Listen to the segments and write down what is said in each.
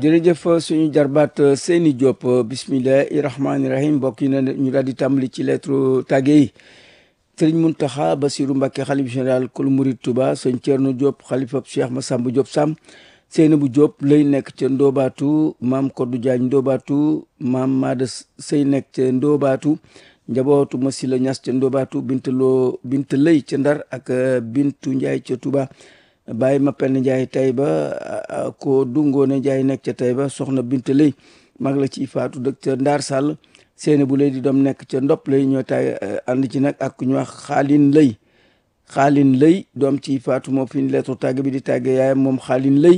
jërëjëf suñu jarbaat Seyni Diop bismillahi rahmaani rahim mbokk yi na ñu daal di tàmbali ci lettre tàgge yi sëriñ Muntaxa Basiru Mbàkke xalif général kul murid Tuba sëñ Ceerno Diop xalifab Cheikh Massamba Diop Sam Seynabu Diop lay nekk ca Ndoobaatu maam Koddu Jaañ Ndoobaatu maam Maada Sey nekk ca Ndoobaatu njabootu Masila Ñas ca Ndoobaatu Bint Loo Bint Lay ca Ndar ak Bintu Njaay ca Tuba bàyyi ma penn njaay Tayba ko dungoone njaay nekk ca Tayba soxna bint lay mag la ci faatu dëkk ca Ndaar Sàll seeni bu lay di doom nekk ca ndop lay ñoo tay ànd ci nag ak ku ñu wax xaalin lay xaalin lay doom ci faatu moo fi lettre tàgg bi di tàgge yaayam moom xaalin lay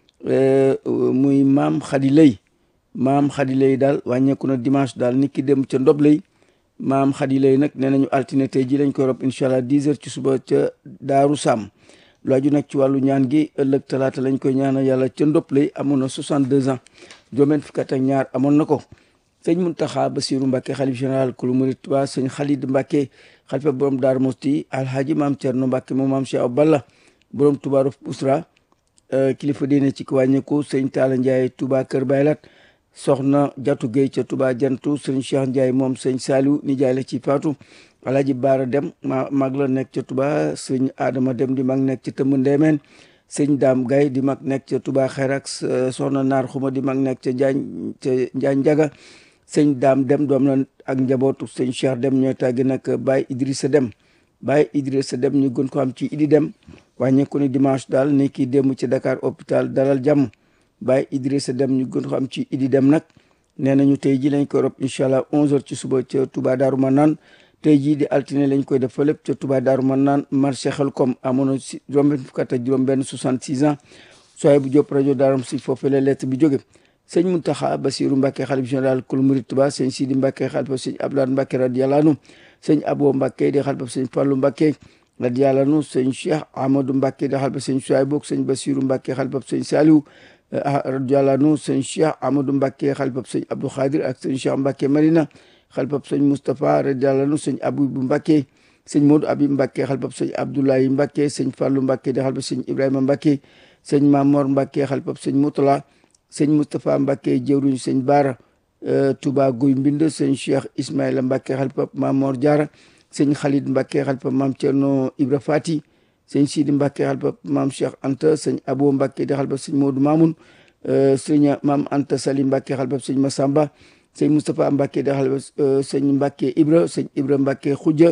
muy maam xadi lay maam xadi lay daal wàññeeku na dimanche daal nit ki dem ca ndop lay maam xadi lay nag nee nañu altine tey ji lañ koy rob incha allah 10 heures ci suba ca Daaru Sàmm lu aju nag ci wàllu ñaan gi ëllëg talaata lañ koy ñaanal yàlla ca ndop lay amoon na 62 ans juróom-benn fukk ak ñaar amoon na ko sëñ Muntaxa Basiru Mbàkke xalif général kulu murid Tuubaa sëñ Xalid Mbàkke xalifa borom Daaru Musti alhaaji maam Cerno Mbàkke moom maam Cheikh Balla borom Tuubaa rof usra kilifa diine ci ko wàññeeku sëñ Taala Njaay Tuubaa kër Baylat soxna Jatu Géey ca Tuubaa jantu sëñ Cheikh Njaay moom sëñ Saaliw nijaay la ci faatu alaaji baara dem ma mag la nekk ca tuba sëñ adama dem di mag nekk ca tëmb ndeemeen sëñ daam gay di mag nekk ca tuba xerak soxna naar xuma di mag nekk ca njaañ ca njaañ njaga sëñ daam dem doom la ak njabootu sëñ cheikh dem ñooy tàggi nag baay idrissa dem baay idrissa dem ñu gën ko am ci idi dem wàññeeku ni dimanche daal ni kii démb ci dakar hôpital dalal jàmm baay idrissa dem ñu gën ko am ci idi dem nag nee nañu tey ji lañ koy rob incha allah 11 heures ci suba ca tuba daaru ma naan tey jii di altine lañ koy def fa lépp ca Touba Daaru man naan marché Xelkom amoon na si juróom-benn fukk ak juróom-benn 66 ans sooy bu jóp rajo Daaru si foofu la lettre bi jóge sëñ Muntaxa Basiru Mbàkke xalif général kul murid Touba sëñ Sidi Mbàkke xalifa sëñ Abdoulaye Mbàkke radiyallaahu anhu sëñ Abo Mbàkke di xalifa sëñ Fallu Mbàkke radiyallaahu anhu sëñ Cheikh Amadou Mbàkke di xalifa sëñ Suwaybu sëñ Basiru Mbàkke xalifa sëñ Saliou radiyallaahu anhu sëñ Cheikh Amadou Mbàkke xalifa sëñ Abdou Khadir ak sëñ Cheikh Mbàkke Marina xalpab sëñ Moustapha radiyallaahu anhu sëñ Abibu Mbàkke sëñ Modou Abib Mbàkke xalpab sëñ Abdoulaye Mbàkke sëñ Fàllu Mbàkke di xalpab sëñ Ibrahima Mbàkke sëñ Mamor Mbàkke xalpab sëñ Moutala sëñ Moustapha Mbàkke jëwriñ sëñ Baara Touba Guy Mbind sëñ Cheikh Ismaïla Mbàkke xalpab Mamor Diara sëñ Khalid Mbàkke xalpab Maam Cerno Ibra Fati sëñ Sidi Mbàkke xalpab Maam Cheikh Anta sëñ Abo Mbàkke di xalpab sëñ Modou Mamoun sëñ Maam Anta Sali Mbàkke xalpab sëñ Massamba sëñ Moustapha Mbacke di xalifa sëñ Mbacke Ibra sëñ Ibra Mbacke Khoudia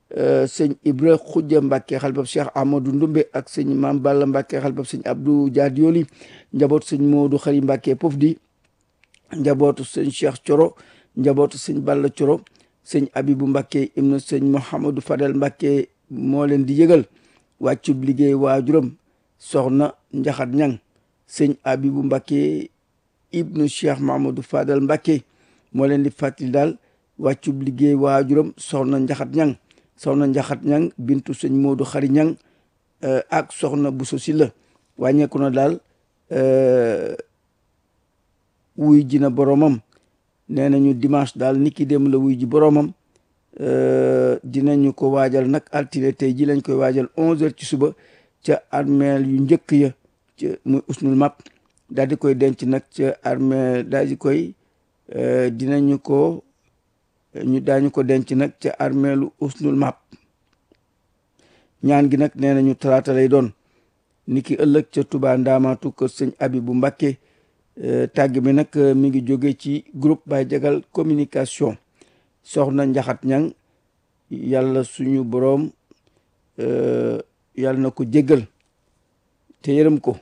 sëñ Ibra Khoudia Mbacke xalifa Cheikh Amadou Ndumbe ak sëñ Mam Balla Mbacke xalifa sëñ Abdou Diadioli njabootu sëñ Modou Xari Mbacke Pofdi njabootu sëñ Cheikh Coro njabootu sëñ Balla Coro sëñ Abibu Mbacke ibnu sëñ Mouhamadou Fadel Mbacke moo leen di yëgal wàccub liggéey waajuram soxna Njaxat Ñang sëñ Abibu Mbacke ibnu Cheikh Mahamadou Fadel Mbacke moo leen di fàttali daal wàccub liggéey waajuram soxna njaxat ñang soxna njaxat ñang bintu sëñ moodu xari ñang ak soxna buso si la wàññeeku na daal wuy ji na boromam nee nañu dimanche daal niki dem la wuy ji boromam dinañu ko waajal nag altine tey ji lañ koy waajal onze heures ci suba ca armeel yu njëkk ya ca muy usnul map daal di koy denc nag ca armée daal di koy dinañu ko ñu daañu ko denc nag ca armeelu usnul map ñaan gi nag nee nañu talaata lay doon ni ki ëllëg ca Touba Ndaamaatu kër sëñ Abibu Mbàkke tàgg mi nag mi ngi jóge ci groupe Baye Jagal communication soxna njaxat ñang yàlla suñu boroom yàlla na ko jéggal te yërëm ko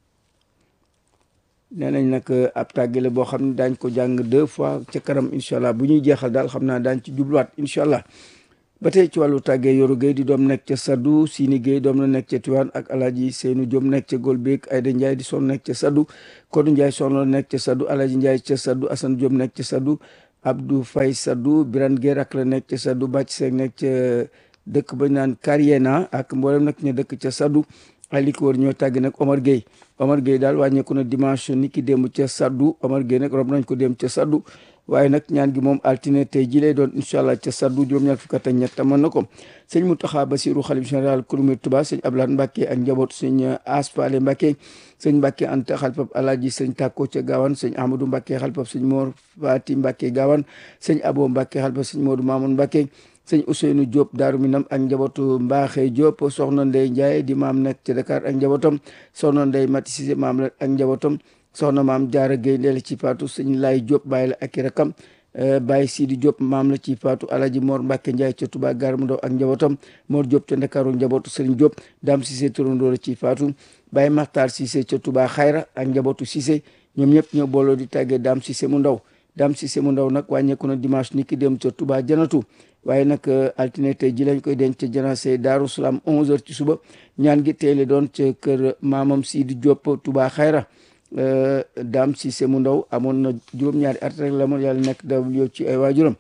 nee nañ nag ab tàggale boo xam ne daañ ko jàng deux fois ca kanam incha allah bu ñuy jeexal daal xam naa daañ ci jubluwaat incha allah ba tey ci wàllu tàggee yoru Gueye di doom nekk ca Saddu Sini Gueye doom la nekk ca Tiwaan ak Alaaji Seynu Diom nekk ca Golbeek Ayda Ndiaye di son nekk ca Saddu Kodu Ndiaye son la nekk ca Saddu Alaaji Ndiaye ca Saddu Asan Diom nekk ca Saddu Abdou Fay Saddu Biran Gueye rak la nekk ca Saddu Bàcc Seeg nekk ca dëkk ba naan Kariena ak mboolem nag ñu dëkk ca Saddu ay li ko wër ñoo tàgg nag Omar Gueye Omar Gueye daal wàññeeku na dimanche ni ki démb ca Saddu Omar Gueye nag rob nañ ko dem ca Saddu waaye nag ñaan gi moom altine tey ji lay doon incha allah ca saddu juróom-ñaar fukk ak ñett mën na ko sëñ Mountakha Bassirou xalif général Kouroumé Touba sëñ Abdoulaye Mbacke ak njabootu sëñ Aspale Mbacke sëñ Mbacke Anta xalifab Alaaji sëñ Takko ca Gawane sëñ Amadou Mbacke xalifab sëñ Mor Fati Mbacke Gawane sëñ Abo Mbacke xalifab sëñ Modou Mamoun Mbacke sëñ Ousseynou Diop Daaru Minam ak njabootu Mbaaxe Diop soxna Ndey Ndiaye di maam nekk ci Dakar ak njabootam soxna Ndey Mati Cissé maam la ak njabootam soxna maam Jaara Gueye ndeel ci faatu sëñ Laay Diop bàyyi la ak i rakam Baye Sidi Diop maam la ci faatu Alaji Mor Mbacke Ndiaye ca Touba Gare mu ndaw ak njabootam Mor Diop ca Ndakaaru njabootu Serigne Diop Dame Cissé turandoo la ci faatu Baye Makhtar Cissé ca Touba Xayra ak njabootu Cissé ñoom ñëpp ñoo booloo di tàggee Dame Cissé mu ndaw Dame Cissé mu ndaw nag wàññeeku na dimanche ni ki dem ca Touba Janatu waaye nag altine tey ji lañ koy denc ca janase Daaru Salaam 11h ci suba ñaan gi teele doon ca kër maamam Sidi Diop Touba Xayra Dame Cissé mu ndaw amoon na juróom-ñaari at rek la moon yàlla nekk daw yow ci ay waajuram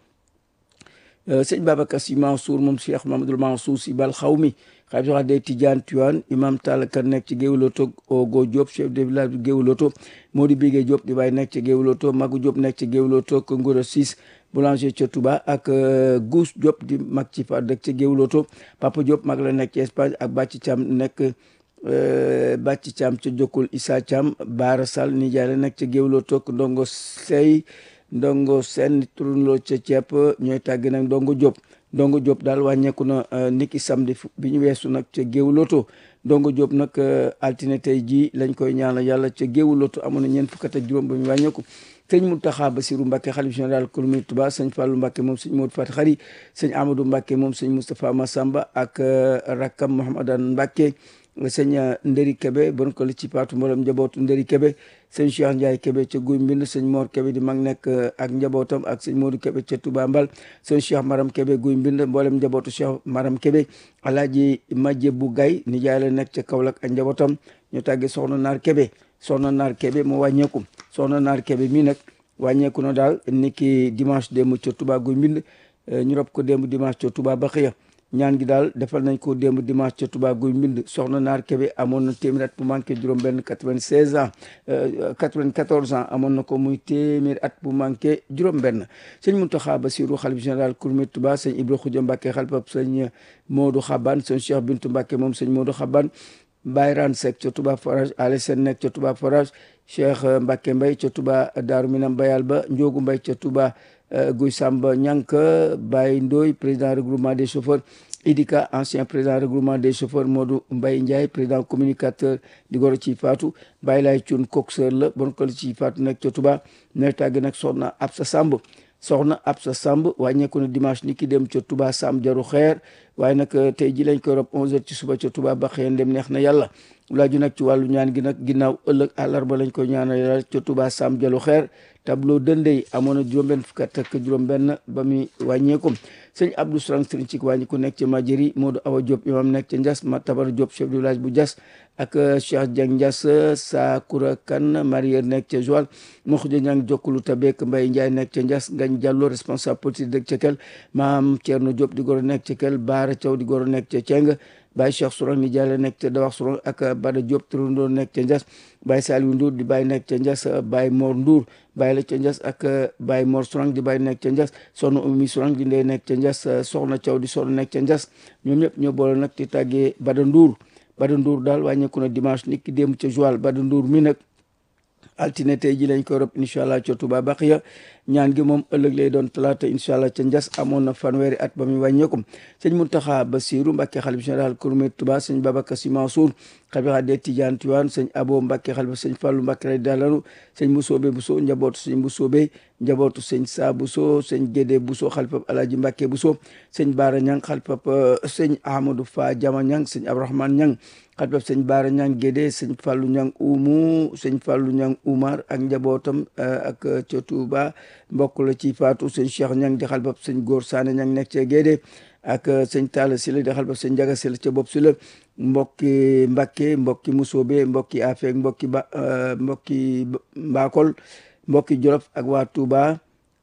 sëñ Babacar Sy Mansour moom Cheikh Mamadou Mansour Sy bal xaw mi xam sax day Tidiane Tuan imam Talla Kan nekk ci Géewuloto Ogo Diop chef de village bi Géewuloto Modou Bigué Diop di bàyyi nekk ci Géewuloto Magu Diop nekk ci Géewuloto ko Ngoro Sis boulanger ca Touba ak Gous Diop di mag ci fa dëkk ca Géewuloto Papa Diop mag la nekk ci Espagne ak Bàcci Thiam nekk Bàcci Thiam ca Jokkul Issa Thiam Baara Sall nijaay la nekk ca Géewuloto ndongo sey ndongo seen turunloo ca ceeb ñooy tàgg nag ndongo Diop ndongo Diop daal wàññeeku na niki samedi bi ñu weesu nag ca Géewuloto ndongo Diop nag altine tey jii lañ koy ñaanal yàlla ca Géewuloto amoon na ñeent fukk ak juróom ba mu wàññeeku sëñ Mountakha Bassirou Mbacke xalif général Kouroumé Touba sëñ Fallou Mbacke moom sëñ Modou Fati Xari sëñ Amadou Mbacke moom sëñ Moustapha Massamba ak rakkam Mouhamadan Mbacke sëñ Nderi Kebe bon ko li ci paatu mboolem njabootu Nderi Kebe sëñ Cheikh Ndiaye Kebe ca Guy Mbind sëñ Mor Kebe di mag nekk ak njabootam ak sëñ Modou Kebe ca Touba Mbal sëñ Cheikh Maram Kebe Guy Mbind mboolem njabootu Cheikh Maram Kebe Alaaji Majje bu Gay nijaay la nekk ca Kaolack ak njabootam ñu tàggee soxna Naar Kebe soxna Naar Kebe moo wàññeeku soxna Naar Kebe mii nag wàññeeku na daal niki dimanche démb ca Touba Guy Mbind ñu rob ko démb dimanche ca Touba Baxiya ñaan gi daal defal nañ ko démb dimanche ca Touba Guy Mbind soxna Naar Kebe amoon na téeméer at bu manqué juróom benn quatre-vingt-seize ans quatre-vingt-quatorze ans amoon na ko muy téeméer at bu manqué juróom benn sëñ Mountakha Bassirou xalif général Kouroumé Touba sëñ Ibra Khoudia Mbacke xalifab sëñ Modou Xaban sëñ Cheikh Bintou Mbacke moom sëñ Modou Xaban Bayran Seck ca Touba Forage Ale Sen nekk ca Touba Forage Cheikh Mbacke Mbay ca Touba Daaru Minam Bayal ba Njoogu Mbay ca Touba Guy Samba Ñank Baye Ndoy président regroupement des chauffeurs Idika ancien président regroupement des chauffeurs Modou Mbaye Ndiaye président communicateur di goro ci faatu Baye Lay Cuun coxeur la bon ko ci faatu nekk ca Touba nekk tàgg nag soxna Absa Samb soxna Absa Samb wàññeeku na dimanche ni ki dem ca Touba Sam jaru xeer waaye nag tey ji lañ koy rob 11h ci suba ca Touba ba xëy dem neex na yàlla laaju nag ci wàllu ñaan gi nag ginnaaw ëllëg àllarba lañ koy ñaanal yàlla ca Touba Sam jalu xeer tableau dëndey amoon na juróom-benn fukk ak juróom-benn ba muy wàññeeku sëñ Abdou Sarang sëriñ ci wàññi ku nekk ca Majeri Modou Awa Diop imam nekk ca Ndias ma Tabar Diop chef du village bu Ndias ak Cheikh Dieng Ndias Sakura Kan Marier nekk ca Joal Mokhja Ñang jokkulu Tabek Mbaye Ndiaye nekk ca Ndias Ngañ Diallo responsable politique dëkk ca Kel maam Thierno Diop di goro nekk ca Kel Baara Thiaw di goro nekk ca Ceng Baye Cheikh Sourang ni Diallo nekk ca Dawax Sourang ak Bada Diop turandoo nekk ca Ndias Baye Saliou Ndour di Baye nekk ca Ndias Baye Mor Ndour Baye la ca Ndias ak Baye Mor Sourang di Baye nekk ca Ndias soxna Oumy Sourang di ndey nekk ca Ndias soxna Thiaw di soxna nekk ca Ndias ñoom ñëpp ñoo boole nag di tàggee Bada Ndour Bada Ndour daal wàññeeku na dimanche nit ki démb ca Joal Bada Ndour mi nag altine tey ji lañ koy rob incha allah ca Touba Baxiya ñaan gi moom ëllëg lay doon talaata incha allah ca Ndias amoon na fanweeri at ba muy wàññeeku sëñ Mountakha Bassirou Mbacke xalif général Kouroumé Touba sëñ Babacar Sy Mansour xalifa de Tidiane Tiwaan sëñ Abo Mbacke xalifa sëñ Fallou Mbacke lay dalanu sëñ Mbusoobe Buso njabootu sëñ Mbusoobe njabootu sëñ Saa Buso sëñ Gédé Buso xalifa Alaaji Mbacke Buso sëñ Baara Ñang xalifa sëñ Ahmadou Fa Jama Ñang sëñ Abdourahmane Ñang xalifa sëñ Baara Ñang Gédé sëñ Fallou Ñang Umu sëñ Fallou Ñang Umar ak njabootam ak ca Touba mbokk la ci faatu sëñ Cheikh Ñang di xalifa sëñ Góor Saane Ñang nekk ca Gédé ak sëñ Talla Sylla di xalifa sëñ Njaga Sylla ca bopp Sylla mbokki Mbakke mbokki Musoobe mbokki Afeek mbokki ba mbokki Mbakol mbokki Jolof ak waa Touba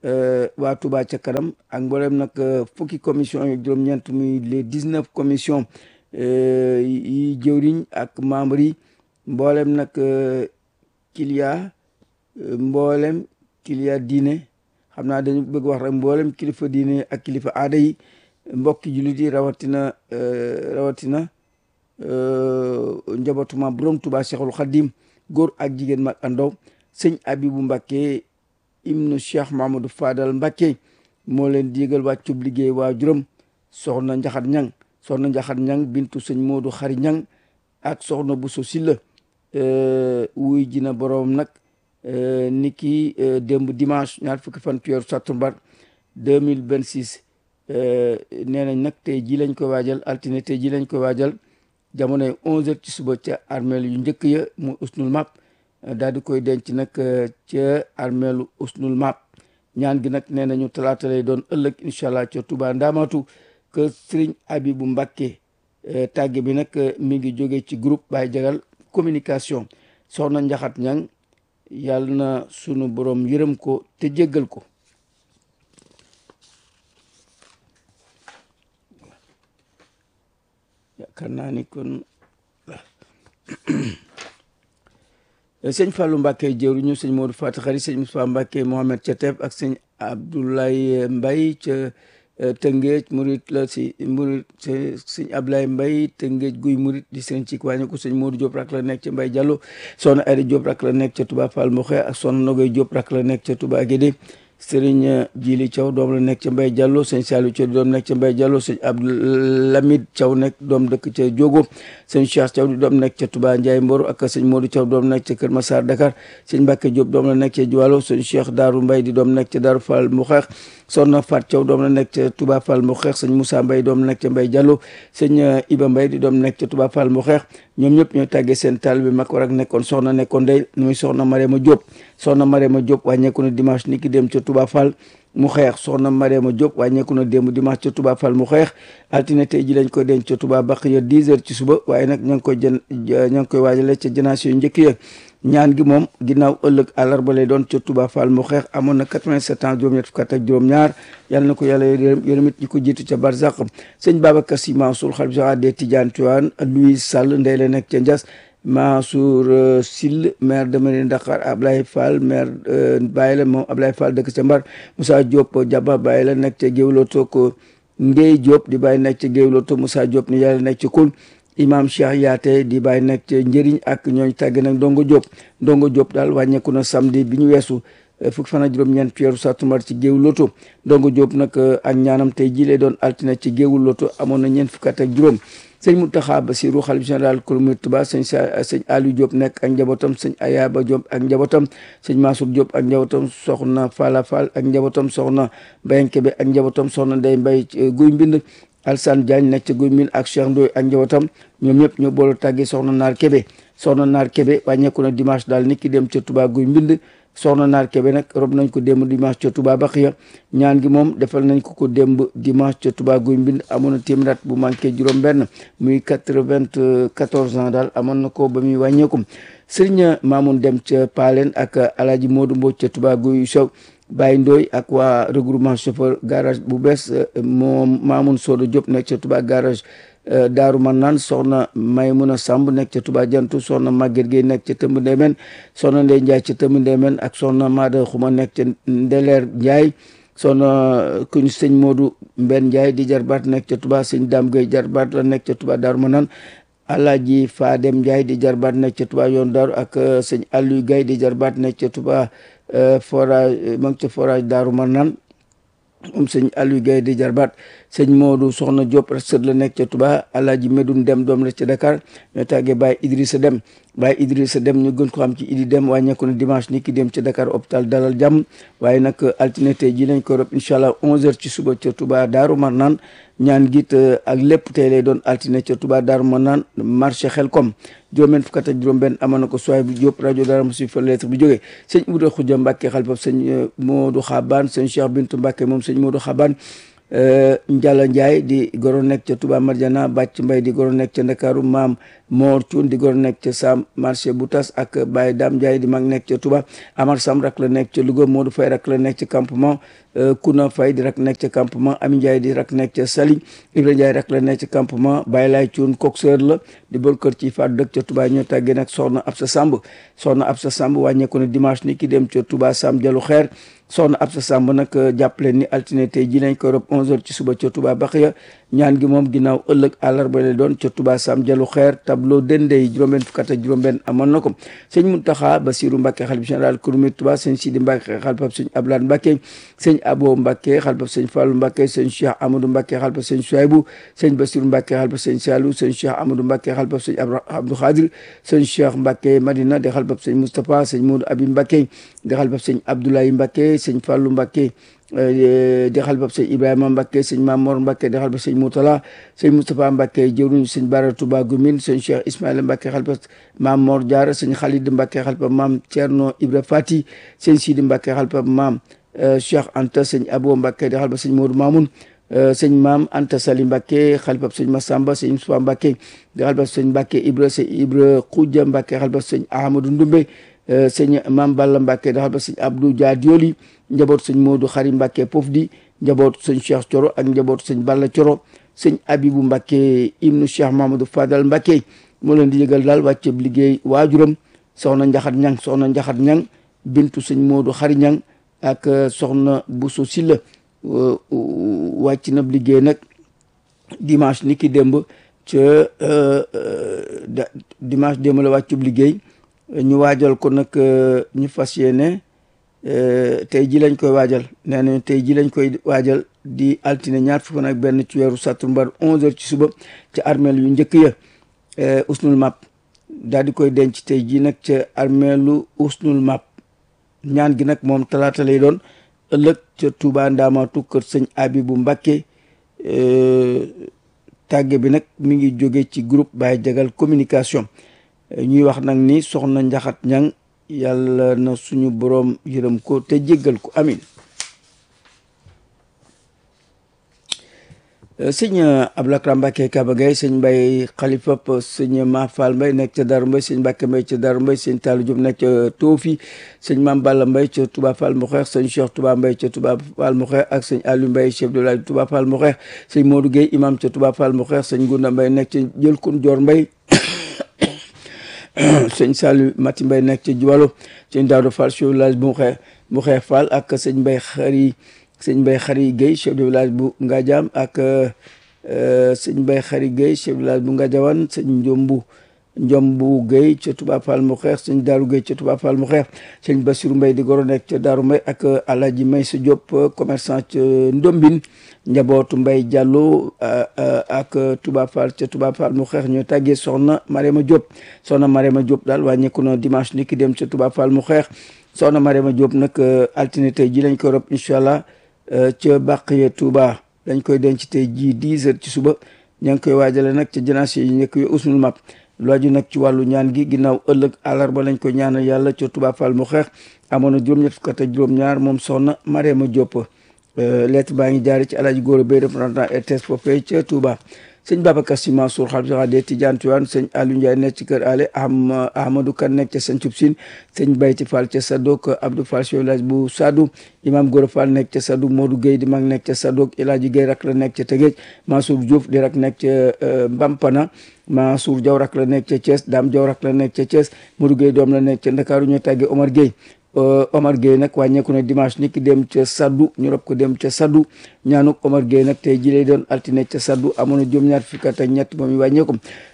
waa Touba ca kanam ak mboolem nag fukki commission yi juróom-ñeent muy les dix-neuf commission yi jëwriñ ak membre yi mboolem nag kilia mboolem kilia diine xam naa dañu bëgg wax rek mboolem kilifa diine ak kilifa aada yi mbokki jullit yi rawatina rawatina njabootuma borom Tuubaa Cheikhul Khadim góor ak jigéen mag andaw sëñ Abibu Mbàkke ibnu Cheikh Mamadou Fadal Mbàkke moo leen digal wàccub liggéey waa juróom soxna Njaxat Ñang soxna Njaxat Ñang bintu sëñ Moodu Xari Ñang ak soxna Buso Silla wuy jina boroom nag ni ki démb dimanche ñaar fukki fan ci weeru sattumbar deux mille vingt six nee nañ nag tey ji lañ ko waajal altine tey ji lañ ko waajal jamonoy onze heures ci suba ca armeel yu njëkk ya mu usnul map daal di koy denc nag ca armeelu usnul map ñaan gi nag nee nañu talaata lay doon ëllëg incha allah ca Touba Ndamatu que Serigne Abibu Mbàkke tàgge bi nag mi ngi jóge ci groupe Baye Jagal communication soxna Njaxat Ñang yàlla na sunu borom yërëm ko te jéggal ko yaakaar naa ni kon sëñ Fallou Mbacke jëwriñu sëñ Modou Fatou Khari sëñ Moussa Mbacke Mohamed ca Teef ak sëñ Abdoulaye Mbaye ca Tëngéej murit la si murit sëñ Abdoulaye Mbaye Tëngéej guy murit di sëñ ci wàññi ko sëñ Modou Diop rak la nekk ca Mbaye Diallo soxna Aïda Diop rak la nekk ca Touba Fall Moxe ak soxna Nogoy Diop rak la nekk ca Touba Guédé sëriñ Jili Thiaw doom la nekk ca Mbaye Diallo sëñ Saliou Thiaw doom nekk ca Mbaye Diallo sëñ Abdoulamid Thiaw nekk doom dëkk ca Diogo sëñ Cheikh Thiaw di doom nekk ca Touba Ndiaye Mboro ak sëñ Modou Thiaw doom nekk ca Kër Massar Dakar sëñ Mbacke Diop doom la nekk ca Juwalo sëñ Cheikh Darou Mbaye di doom nekk ca Darou Fall mu xeex soxna Fat Thiaw doom la nekk ca Touba Fall mu xeex sëñ Moussa Mbaye doom nekk ca Mbaye Diallo sëñ Iba Mbaye di doom nekk ca Touba Fall mu xeex ñoom ñëpp ñoo tàggee seen taal bi mag war ak nekkoon soxna nekkoon day muy soxna Marema Diop soxna Marema Diop wàññeeku na dimanche ni ki dem ca Touba Fall mu xeex soxna Mariama Diop wàññeeku na démb dimanche ca Touba Fall mu xeex altine tey ji lañ ko denc ca Touba baq ya 10 heures ci suba waaye nag ña ngi koy jën ña ngi koy waajale ca janaas yu njëkk ya ñaan gi moom ginnaaw ëllëg àllarba lay doon ca Touba Fall mu xeex amoon na 87 ans juróom-ñett fukk ak juróom-ñaar yàlla na ko yàlla yërëm yërëm it ñi ko jiitu ca Barzak sëñ Babacar Sy Mansour xalif général des Tidianes Tivaouane Louis Sall ndey la nekk ca Ndias Mansour Sill maire de Mérina Dakhar Ablaye Fall maire Baye la moom Ablaye Fall dëkk ca Mbar Moussa Diop Jaba Baye la nekk ca Géwloto ko Ngey Diop di Baye nekk ca Géwloto Moussa Diop ni yàlla nekk ca Koul imam Cheikh Yaate di Baye nekk ca Njëriñ ak ñooñ tàgg nag Ndongo Diop Ndongo Diop daal wàññeeku na samedi bi ñu weesu fukki fan ak juróom-ñeent weeru sàttumbar ci géewu loto Ndongo Diop nag ak ñaanam tey jii lay doon altine ci géewu loto amoon na ñeent fukki at ak juróom sëñ Mountakha Bassirou xalif général kulu murid Tuubaa sëñ sa sëñ Aliou Diop nekk ak njabootam sëñ Ayaba Diop ak njabootam sëñ Mansour Diop ak njabootam soxna Fala Fall ak njabootam soxna Mbaye Kebe ak njabootam soxna Ndeye Mbaye guy mbind Alsane Diagne nekk ca guy mbind ak Cheikh Ndoye ak njabootam ñoom ñëpp ñoo boole tàggee soxna Naar Kebe soxna Naar Kebe wàññeeku na dimanche daal nit ki dem ca Touba guy mbind soxna naar kebe nag rob nañ ko démb dimanche ca Touba Baxiya ñaan gi moom defal nañ ko ko démb dimanche ca Touba guy mbind amoon na téeméer at bu manqué juróom benn muy quatre-vingt-quatorze ans daal amoon na ko ba muy wàññeeku sëriñ Mamoun dem ca Paalen ak alaaji Modou Mbodj ca Touba guy sow Baye Ndoy ak waa regroupement chauffeur garage bu bees moom Mamoun Sodo Diop nekk ca Touba garage daaru man naan soxna Maymuna Samb nekk ca Touba jantu soxna Maguette Gueye nekk ca tëmb ndeemen soxna Ndey Njaay ca tëmb ndeemen ak soxna Maada Xuma nekk ca Ndeleer Njaay soxna kuñ sëñ Modou Mbenn Njaay di jarbaat nekk ca Touba sëñ Dam Gueye jarbaat la nekk ca Touba daaru man naan Alaaji Fadem Njaay di jarbaat nekk ca Touba yoon daaru ak sëñ Aliou Gaye di jarbaat nekk ca Touba forage ma ngi ca forage daaru man naan moom sëñ Aliou Gaye di jarbaat sëñ Modou Soxna Diop sët la nekk ca Touba Alaaji Medoune Dem doom la ca Dakar ñoo tàggee Baye Idrissa Dem Baye Idrissa Dem ñu gën ko xam ci Idi Dem wàññeeku na dimanche ni ki dem ca Dakar hôpital Dalal Jàmm waaye nag altine tey ji lañ ko rob incha allah 11h ci suba ca Touba Daaru Marnaan ñaan git ak lépp tey lay doon altine ca Touba Daaru Marnaan marché Xelkom juróom-benn fukk ak juróom-benn amoon na ko soay bu Diop rajo Dara Moussa fa lettre bi jógee sëñ Ibra Xuja Mbàkke xalifa sëñ Modou Xabaan sëñ Cheikh Bintu Mbàkke moom sëñ Modou Xabaan Njalla Ndiaye di goro nekk ca Touba Marjana Bàcc Mbay di goro nekk ca Ndakaaru maam Moor Cuun di goro nekk ca Sam marché bu tas ak Baye Dam Ndiaye di mag nekk ca Touba Amar Sam rak la nekk ca Louga Modou Fay rak la nekk ca campement Kuna Fay di rak nekk ca campement Ami Ndiaye di rak nekk ca Sali Ibra Ndiaye rak la nekk ca campement Baye Laay Cuun coxeur la di bon kër ci faatu dëkk ca Touba ñoo tàggee nag soxna Absa Samb soxna Absa Samb wàññeeku na dimanche ni ki dem ca Touba Sam Jalu Xeer soxna Absa Samb nag jàppaleen ni altine tey ji lañ koy rob 11h ci suba ca Touba Baxiya ñaan gi moom ginnaaw ëllëg àllarba lay doon ca Touba Sam Jalu Xeer tableau dendey juróom-benn fukk ak juróom-benn amoon na ko sëñ Muntaxa Basiru Mbàkke xalif général kurmit Touba sëñ Sidi Mbàkke xalifab sëñ Ablaat Mbàkke sëñ Abo Mbàkke xalifab sëñ Fallu Mbàkke sëñ Cheikh Amadou Mbàkke xalifab sëñ Suwaybu sëñ Basiru Mbàkke xalifab sëñ Saalu sëñ Cheikh Amadou Mbàkke xalifab sëñ Abdou Xaadir sëñ Cheikh Mbàkke Madina di xalifab sëñ Moustapha sëñ Modou Abi Mbàkke di xalifab sëñ Abdoulaye Mbàkke sëñ Fallu Mbàkke di xalifab sëñ Ibrahima Mbàkke sëñ Mamor Mbàkke di xalifab sëñ Moutala sëñ Moustapha Mbàkke jëwriñ sëñ Bara Touba Gumine sëñ Cheikh Ismaïla Mbàkke xalifab maam Mor Diarra sëñ Khalid Mbàkke xalifab maam Thierno Ibra Fati sëñ Sidi Mbàkke xalifab maam Cheikh Anta sëñ Abo Mbàkke di xalifab sëñ Modou Mamoun sëñ maam Anta Sali Mbàkke xalifab sëñ Massamba sëñ Moustapha Mbàkke di xalifab sëñ Mbàkke Ibra sëñ Ibra Xuja Mbàkke xalifab sëñ Ahmadou Ndumbe sëñ maam Balla Mbàkke di xalifab sëñ Abdou Dia Dioli njaboot sëñ Modou Xari Mbàkke Pof di njaboot sëñ Cheikh Coro ak njaboot sëñ Balla Coro sëñ Abibu Mbàkke ibnu Cheikh Mamadou Fadal Mbàkke moo leen di yëgal daal wàcceb liggéey waajuram soxna Njaxat Ñang soxna Njaxat Ñang bintu sëñ Modou Xari Ñang ak soxna Bousso Silla wàcc na liggéey nag dimanche ni ki démb ca dimanche démb la wàccub liggéey ñu waajal ko nag ñu fas yéene tey ji lañ koy waajal nee nañu tey ji lañ koy waajal di altine ñaar fukk ak benn ci weeru sattumbar onze heures ci suba ci armeel yu njëkk ya usnul map daal di koy denc tey ji nag ca armeelu usnul map ñaan gi nag moom talaata lay doon ëllëg ca Touba Ndaamaatu kër sëñ Abibu Mbàkke tàgge bi nag mi ngi jóge ci groupe Baye Jagal communication ñuy wax nag ni soxna Njaxat Ñang yàlla na suñu boroom yërëm ko te jéggal ko amin sëñ Abdoulaye Mbacke Kaba Gueye sëñ Mbaye Khalifa sëñ Ma Fall Mbaye nekk ca Darou Mbaye sëñ Mbacke Mbaye ca Darou Mbaye sëñ Tallou Diop nekk ca Toofi sëñ Mame Balla Mbaye ca Touba Fall Moxeex sëñ Cheikh Touba Mbaye ca Touba Fall Moxeex ak sëñ Aliou Mbaye chef de village Touba Fall Moxeex sëñ Modou Gueye imam ca Touba Fall Moxeex sëñ Gunda Mbaye nekk ca Jëlkun Dior Mbaye sëñ Saliou Mati Mbaye nekk ca Juwalo sëñ Daouda Fall chef de village bu Moxeex Moxeex Fall ak sëñ Mbaye Xari sëñ Mbaye Xari Gueye chef de village bu Ngadiam ak sëñ Mbaye Xari Gueye chef de village bu Ngadiawan sëñ Njombu Njombu Gueye ca Touba Fall mu xeex sëñ Daaru Gueye ca Touba Fall mu xeex sëñ Bassirou Mbaye di goro nekk ca Daaru Mbaye ak Alaaji Maysa Diop commerçant ca Ndombin njabootu Mbaye Diallo ak Touba Fall ca Touba Fall mu xeex ñoo tàggee soxna Marema Diop soxna Marema Diop daal wàññeeku na dimanche ni ki dem ca Touba Fall mu xeex soxna Marema Diop nag altine tey ji lañ koy rob incha allah ca Baqiya Touba dañ koy denc tey jii dix heures ci suba ña ngi koy waajale nag ca janaase yi nekk yo usnul map lu aju nag ci wàllu ñaan gi ginnaaw ëllëg àllarba lañ koy ñaanal yàlla ca Touba Fall mu xeex amoon na juróom-ñett fukk ak juróom-ñaar moom soxna Marema Diop lettre baa ngi jaari ci alaaji góor bay représentant RTS foofee ca Touba sëñ Babacar Sy Mansour xalifa général des Tidianes Tivaouane sëñ Aliou Ndiaye nekk ci kër ale am Ahmadou Kan nekk ca Santhiou Sine sëñ Bayti Fall ca Sadok Abdou Fall chef village bu Sadou imam Gora Fall nekk ca Sadou Modou Gueye di mag nekk ca Sadok El Hadji Gueye rak la nekk ca Tëgéej Mansour Diouf di rak nekk ca Mbampana Mansour Diaw rak la nekk ca Thiès Dame Diaw rak la nekk ca Thiès Modou Gueye doom la nekk ca Ndakaaru ñoo tàggee Omar Gueye Omar Gueye nag wàññeeku na dimanche ni ki dem ca Saddu ñu rob ko dem ca Saddu ñaanuk Omar Gueye nag tey ji lay doon altine ca Saddu amoon na juróom-ñaar fukki at ak ñett moom i wàññeeku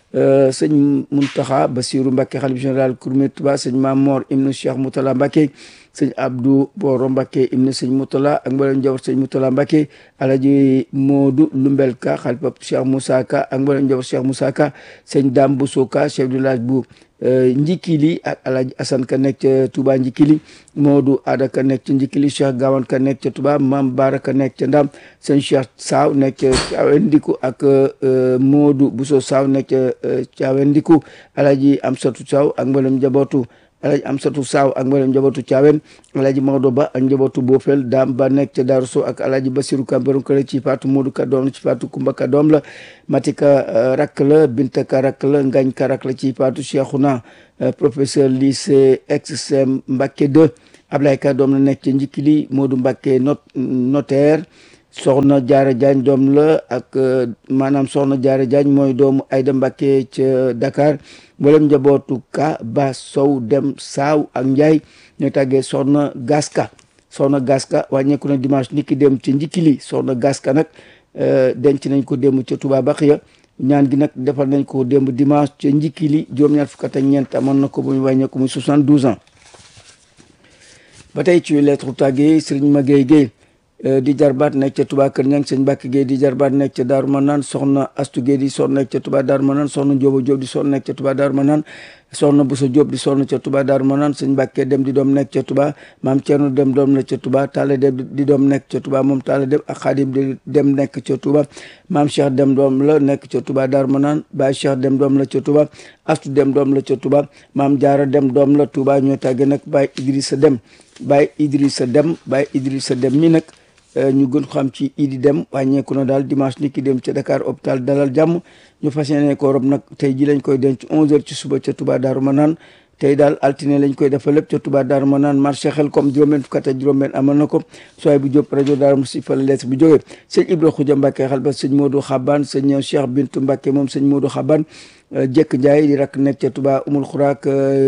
sëñ Muntaxa Basiru Mbàkke xalif général Kourmé Touba sëñ Mamor ibnu Cheikh Moutala Mbàkke sëñ Abdou Boro Mbàkke ibnu sëñ Moutala ak mboolem njaboot sëñ Moutala Mbàkke Alaji Moodu Lumbel Ka xalifa Cheikh Moussa Ka ak mboolem njaboot Cheikh Moussa Ka sëñ Dame Bousso Ka chef de village bu Njikili ak Alaji Assane Ka nekk ca Touba Njikili Moodu Ada Ka nekk ca Njikili Cheikh Gawan Ka nekk ca Touba Mam Bara Ka nekk ca Ndam sëñ Cheikh Saw nekk ca Caawendiku ak Moodu Bousso Saw nekk ca Caawendiku Alaji Amsatu Saw ak mboolem njabootu Alaji Amsatu Saw ak mboolem njabootu Caawen Alaji Maodo Ba ak njabootu Bofel Daam Ba nekk ca Daaru Sow ak Alaji Basiru Ka borom kër ci Faatu Moodu Ka doom la ci Faatu Kumba Ka doom la Matika rakk la Binta Ka rakk la Ngañ Ka rakk la ci Faatu Cheikhouna professeur lycée ex-sem Mbacké 2 Ablaye Ka doom la nekk ca Njikili Moodu Mbacké not notaire soxna Jaara Jaañ doom la ak maanaam soxna Jaara Jaañ mooy doomu Ayda Mbàkke ca Dakar mboolem njabootu ka ba sow dem saaw ak njaay ñoo tàggee soxna gaska soxna gaska wàññeeku na dimanche niki dem ci njikili soxna gaska nag denc nañ ko démb ca Touba Baxiya ñaan gi nag defal nañ ko démb dimanche ca njikili juróom-ñaar fukk ak ñeent amoon na ko bu ñu wàññeeku muy 72 ans ba tey ci lettre tàggee Serigne Maguette Gueye di jarbaat nekk ca Touba Kër Ñang sëñ Mbàkke Gueye di jarbaat nekk ca Daaru Manaan soxna Astu Gueye di sonn nekk ca Touba Daaru Manaan soxna Njóoba Jóob di sonn nekk ca Touba Daaru Manaan soxna Buso Jóob di sonn ca Touba Daaru Manaan sëñ Mbàkke dem di doom nekk ca Touba maam Cerno dem doom nekk ca Touba Taala dem di doom nekk ca Touba moom Taala dem ak Xaadim di dem nekk ca Touba maam Cheikh dem doom la nekk ca Touba Daaru Manaan Baay Cheikh dem doom la ca Touba Astu dem doom la ca Touba maam Jaara dem doom la Touba ñoo tàgge nag Baay Idrissa dem Baay Idrissa dem Baay Idrissa dem mi nag ñu gën xam ci idi dem wàññeeku na daal dimanche ni ki dem ca Dakar hôpital dalal jàmm ñu fas yéene ko rob nag tey ji lañ koy denc 11h ci suba ca Touba Darou Manane tey daal altine lañ koy defal lépp ca Touba Darou Manane marché xel comme juróom-benn fukk ak juróom-benn amal na ko sooy bu jóp rajo Darou Moussi fa la lettre bi jógee sëñ Ibra Xuja Mbàkke xal ba sëñ Modou Xaban sëñ Cheikh Bintu Mbàkke moom sëñ Modou Xaban jekk Njaay di rakk nekk ca Touba Umul Xuraak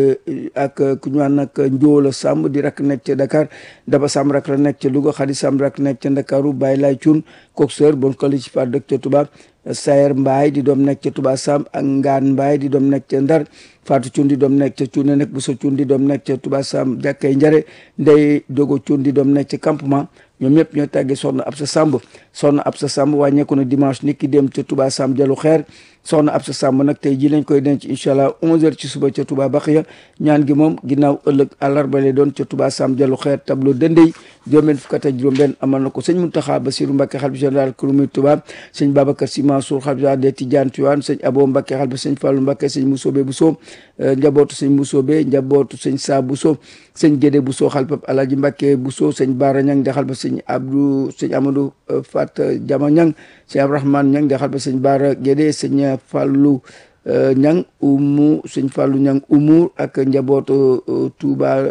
ak ku ñu naan nag Njóola Samb di rakk nekk ca Dakar Daba Samb rakk la nekk ca Louga Xadi Samb rakk nekk ca Ndakaaru Baye Lay Cuun coxeur bon kali ci fa dëkk ca Touba Sayer Mbaay di doom nekk ca Touba Samb ak Ngaan Mbaay di doom nekk ca Ndar Fatou Cuun di doom nekk ca Cuune nekk Buso Cuun di doom nekk ca Touba Samb jàkkay Njare Ndey Dogo Cuun di doom nekk ca campement ñoom ñëpp ñoo tàggee soxna Absa Samb soxna Absa Samb wàññeeku na dimanche nit ki dem ca Touba Samb jalu xeer soxna Absa Samb nag tey ji lañ koy denc incha allah 11h ci suba ca Touba Baxiya ñaan gi moom ginnaaw ëllëg àllarba lay doon ca Touba Samb jalu xeer tableau dëndey juróom-benn fukk ak juróom-benn amal na ko sëñ Muntaxa Basiru Mbàkke xalifa général kurumi Touba sëñ Babacar Si Mansour xalifa des Tidiane Tiwaan sëñ Abo Mbàkke xalifa sëñ Fallu Mbàkke sëñ Musoobe Buso njabootu sëñ Musoobe njabootu sëñ Saa Buso sëñ Gédé Buso xalifa Alaaji Mbàkke Buso sëñ Baara Ñang de xalifa sëñ Abdou sëñ Amadou Fat Jama Ñang sëñ Abdourahmane Ñang de xalifa sëñ Baara Gédé sëñ Fallu ñang umu sëñ Fallou ñang umur ak njabootu Touba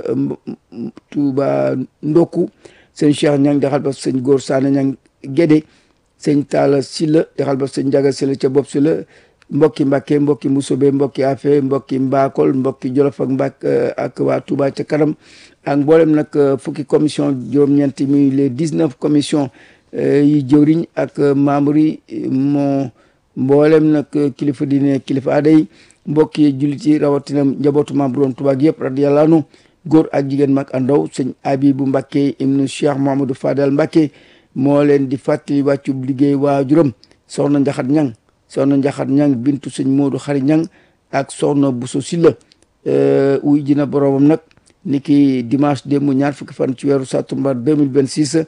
Touba Ndokku sëñ Cheikh ñang daxal ba sëñ Góor Saane ñang Gédé sëñ Talla Silla daxal ba sëñ Njaga Silla ca bopp Silla mbokki Mbàkke mbokki Musobe mbokki Afe mbokki Mbakol mbokki Jolof ak Mbak ak waa Touba ca kanam ak mboolem nag fukki commission juróom-ñeenti muy les dix-neuf commission yi jëwriñ ak membre yi moo mboolem nag kilifa diine kilifa aada yi mbokk yi jullit yi rawatina njabootu maam bu doon Tuubaa gi yëpp radiyallaahu anhu góor ak jigéen mag ak ndaw sëñ Abibu Mbàkke ibnu Cheikh Mouhamadou Fadal Mbàkke moo leen di fàttali wàccub liggéey waajuram soxna Njaxat Ñang soxna Njaxat Ñang bintu sëñ Moodu Xari Ñang ak soxna Buso Silla wuy jina boroomam nag ni ki dimanche démb ñaar fukki fan ci weeru sattumbar 2026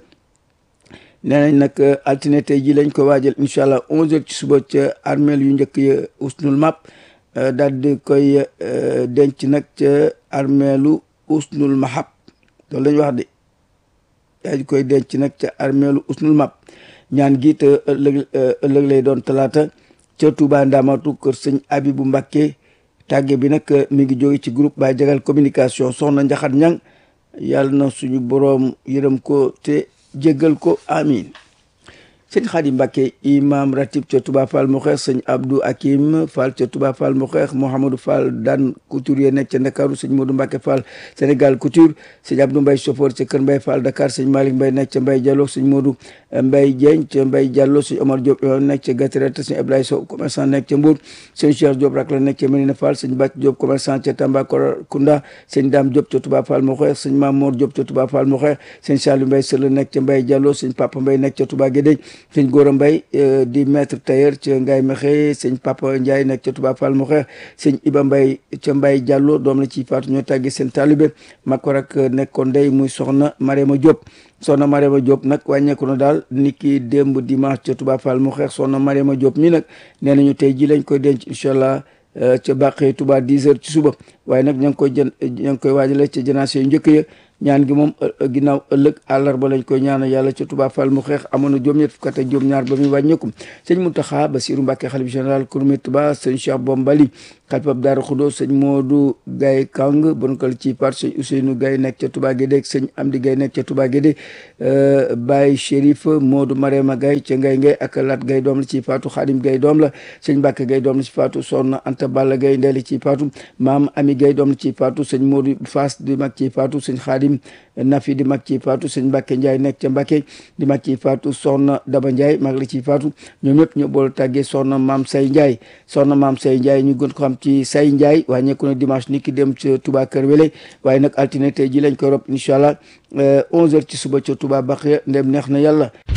nee nañ nag altine tey ji lañ ko waajal incha allah onze heures ci suba ca armeel yu njëkk ya usnul map daal di koy denc nag ca armeelu usnul mahab loolu lañ wax de daal di koy denc nag ca armeelu usnul map ñaan gi te ëllëg ëllëg lay doon talaata ca Touba Ndamatu kër sëñ Abibu Mbàkke tàgge bi nag mi ngi jóge ci groupe Baye Jagal communication soxna Njaxat Ñang yàlla na suñu boroom yërëm ko te jéggal ko amin sëñ Xaadim Mbàkke imam ratib ca Touba Fall mu xeex sëñ Abdou Hakim Fall ca Touba Fall mu xeex Mouhamadou Fall daan couturier nekk ca Ndakaaru sëñ Modou Mbàkke Fall Sénégal couture sëñ Abdou Mbay chauffeur ca Kër Mbay Fall Dakar sëñ Malick Mbay nekk ca Mbay Diallo sëñ Modou Mbay Dieng ca Mbay Diallo sëñ Omar Diop nekk ca Gatirete sëñ Ablaye Sow commerçant nekk ca Mbour sëñ Cheikh Diop rak la nekk ca Medina Fall sëñ Bàcc Diop commerçant ca Tambacounda sëñ Dame Diop ca Touba Fall mu xeex sëñ Mamour Diop ca Touba Fall mu xeex sëñ Saliou Mbay Sëla nekk ca Mbay Diallo sëñ Papa Mbay nekk ca Touba Guédé sëñ Góora Mbay di maître tailleur ca Ngaye Mexe sëñ Papa Ndiaye nekk ca Touba Fall mu xeex sëñ Iba Mbay ca Mbay Diallo doom la ci faatu ñoo tàggi seen taalibe mag ko rek nekkoon ndey muy soxna Marema Diop soxna Marema Diop nag wàññeeku na daal ni ki démb dimanche ca Touba Fall mu xeex soxna Marema Diop mi nag nee nañu tey ji lañ koy denc incha allah ca bàqee Touba 10 heures ci suba waaye nag ña ngi koy jën ña ngi koy waajale ca janaase yu njëkk ya ñaan gi moom ginnaaw ëllëg àllarba lañ koy ñaanal yàlla ca Touba Fall mu xeex amoon na juróom-ñett fukk ak juróom-ñaar ba muy wàññeeku sëñ Mountakha Bassirou Mbacké xalif général Kouroumé Touba sëñ Cheikh Bombali xalifab Daaru Xudo sëñ Modou Gaye Kang bonkal ci part sëñ Ousseynou Gaye nekk ca Touba Guédé sëñ Amdi Gaye nekk ca Touba Guédé Baye Chérif Modou Marema Gaye ca Ngay Ngay ak Lat Gaye doom la ci faatu Xaadim Gaye doom la sëñ Mbàkke Gaye doom la ci faatu Soxna Anta Balla Gaye ndeeli ci faatu maam Ami Gaye doom la ci faatu sëñ Modou Faas di mag ci faatu sëñ Xaadim Nafi di mag ci faatu sëñ Mbàkke Njaay nekk ca Mbàkke di mag ci faatu Soxna Daba Njaay mag la ci faatu ñoom ñëpp ñu boole tàggee Soxna Maam Say Njaay Soxna Maam Say Njaay ñu gën ko xam ci Say Njaay waaye ñekku na dimanche ni ki dem ca Touba Kër Wele waaye nag altine tey ji lañ koy rob incha allah onze heures ci suba ca Touba Baxiya ndem neex na yàlla